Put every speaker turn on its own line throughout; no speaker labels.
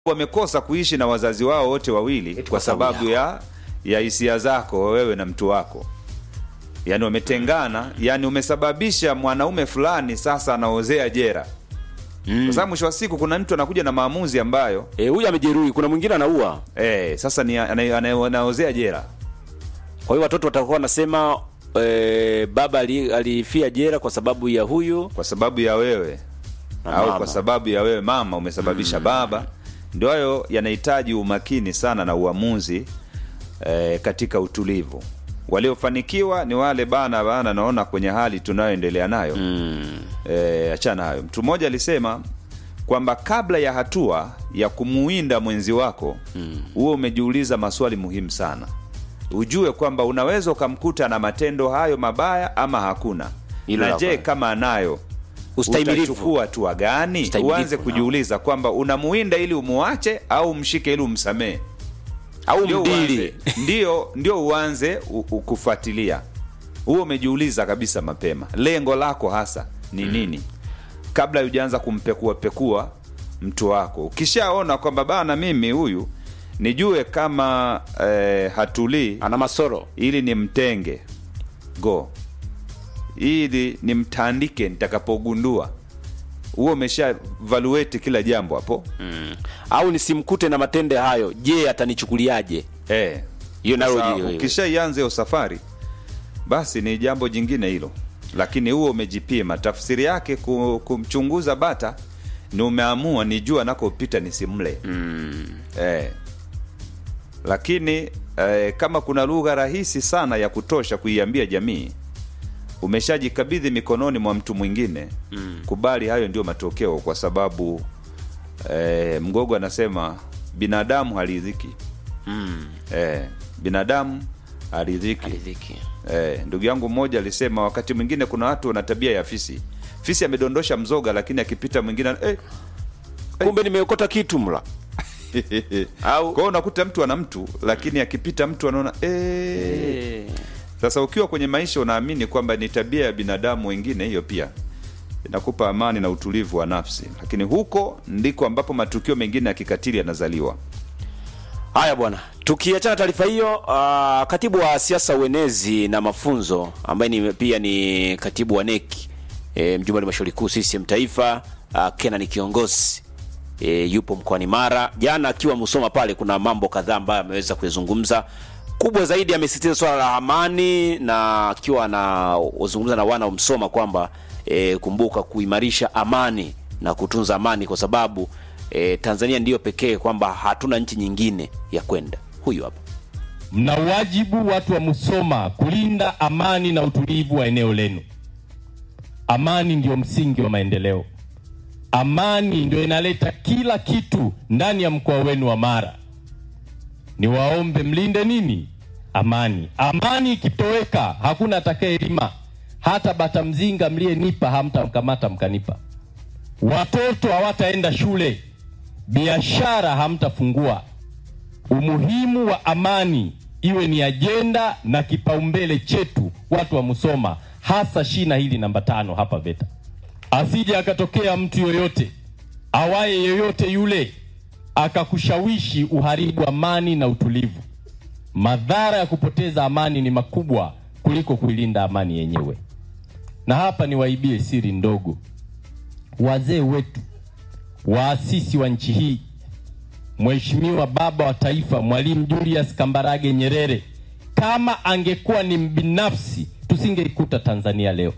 wamekosa kuishi na wazazi wao wote wawili
Eti
kwa
kwa sababu
sababu ya ya hisia zako wewe na mtu wako yaani wametengana yani umesababisha mwanaume fulani sasa anaozea jera kwa sababu mwisho wa siku kuna mtu anakuja na maamuzi ambayo
Eh, huyu amejeruhi, kuna mwingine anaua.
eh, sasa ni ana- ana- anaozea jera
Kwa hiyo watoto watakuwa wanasema eh, baba ali- alifia jera kwa sababu ya huyu
kwa sababu ya wewe
Na
au
mama.
kwa sababu ya wewe mama umesababisha baba ndio hayo yanahitaji umakini sana na uamuzi eh, katika utulivu waliofanikiwa ni wale bana bana naona kwenye hali tunayoendelea nayo
mm.
eh, achana hayo mtu mmoja alisema kwamba kabla ya hatua ya kumuinda mwenzi wako huo umejiuliza maswali muhimu sana ujue kwamba unaweza ukamkuta na matendo hayo mabaya ama hakuna
Hilo
na
la
je
kwanza.
kama anayo
Ustahimilivu.
utachukua hatua gani
Ustahimilivu,
uanze
naam.
kujiuliza kwamba unamuinda ili umuache au mshike ili umsamehe
au
ndio
mdili
uanze, ndio ndio uanze u- u- kufuatilia huo umejiuliza kabisa mapema lengo lako hasa ni nini kabla hujaanza kumpekua pekua mtu wako ukishaona kwamba bana mimi huyu nijue kama eh, hatulii
ana masoro
ili nimtenge go ili nimtandike nitakapogundua huo umesha valuate kila jambo hapo
mm. au nisimkute na matendo hayo je atanichukuliaje
eh.
hiyo nayo
Sasa
hiyo- hiyo.
ukishaianza hiyo safari basi ni jambo jingine hilo lakini huo umejipima tafsiri yake ku- kumchunguza bata ni umeamua ni jua nakopita nisimle
mm.
eh. lakini eh, kama kuna lugha rahisi sana ya kutosha kuiambia jamii umeshajikabidhi mikononi mwa mtu mwingine mm. kubali hayo ndio matokeo kwa sababu eh, mgogo anasema binadamu haridhiki
Mm.
eh, binadamu haridhiki
Aridhiki.
eh, ndugu yangu mmoja alisema wakati mwingine kuna watu wana tabia ya fisi fisi amedondosha mzoga lakini akipita mwingine eh,
kumbe nimeokota kitu mla Au-
kwao unakuta mtu ana mtu lakini akipita mtu anaona eh.
Eh.
sasa ukiwa kwenye maisha unaamini kwamba ni tabia ya binadamu wengine hiyo pia inakupa amani na utulivu wa nafsi lakini huko ndiko ambapo matukio mengine ya kikatili yanazaliwa
haya bwana tukiachana taarifa hiyo uh, katibu wa siasa uenezi na mafunzo ambaye ni, pia ni katibu wa neki e, mjumbe wa halmashauri kuu CCM taifa uh, Kenan kiongozi e, yupo mkoani Mara jana akiwa Musoma pale kuna mambo kadhaa ambayo ameweza kuyazungumza kubwa zaidi amesisitiza swala la amani na akiwa anazungumza na wana wa Msoma kwamba e, kumbuka kuimarisha amani na kutunza amani kwa sababu e, Tanzania ndiyo pekee kwamba hatuna nchi nyingine ya kwenda. Huyu hapa.
Mna wajibu watu wa Musoma kulinda amani na utulivu wa eneo lenu. Amani ndio msingi wa maendeleo. Amani ndio inaleta kila kitu ndani ya mkoa wenu wa Mara. Niwaombe mlinde nini? Amani. Amani ikitoweka, hakuna atakayelima. Hata bata mzinga mliyenipa hamtamkamata mkanipa. Watoto hawataenda shule, biashara hamtafungua. Umuhimu wa amani iwe ni ajenda na kipaumbele chetu watu wa Musoma, hasa shina hili namba tano hapa VETA. Asije akatokea mtu yoyote awaye yoyote yule akakushawishi uharibu amani na utulivu. Madhara ya kupoteza amani ni makubwa kuliko kuilinda amani yenyewe. Na hapa niwaibie siri ndogo, wazee wetu waasisi wa nchi hii Mheshimiwa Baba wa Taifa Mwalimu Julius Kambarage Nyerere, kama angekuwa ni mbinafsi, tusingeikuta Tanzania leo.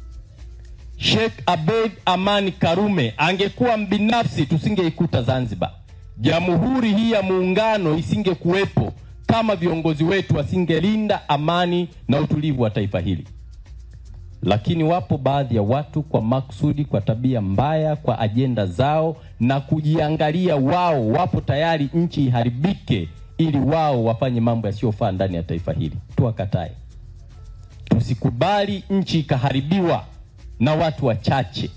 Sheikh Abeid Amani Karume angekuwa mbinafsi, tusingeikuta Zanzibar. Jamhuri hii ya Muungano isingekuwepo kama viongozi wetu wasingelinda amani na utulivu wa taifa hili. Lakini wapo baadhi ya watu kwa maksudi, kwa tabia mbaya, kwa ajenda zao na kujiangalia wao, wapo tayari nchi iharibike ili wao wafanye mambo yasiyofaa ndani ya taifa hili. Tuwakatae, tusikubali nchi ikaharibiwa na watu wachache.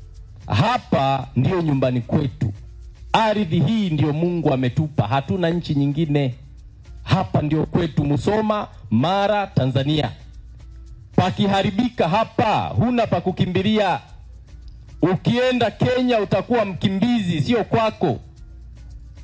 Hapa ndiyo nyumbani kwetu, ardhi hii ndiyo Mungu ametupa, hatuna nchi nyingine. Hapa ndio kwetu, Musoma, Mara, Tanzania. Pakiharibika hapa, huna pa kukimbilia. Ukienda Kenya utakuwa mkimbizi, sio kwako.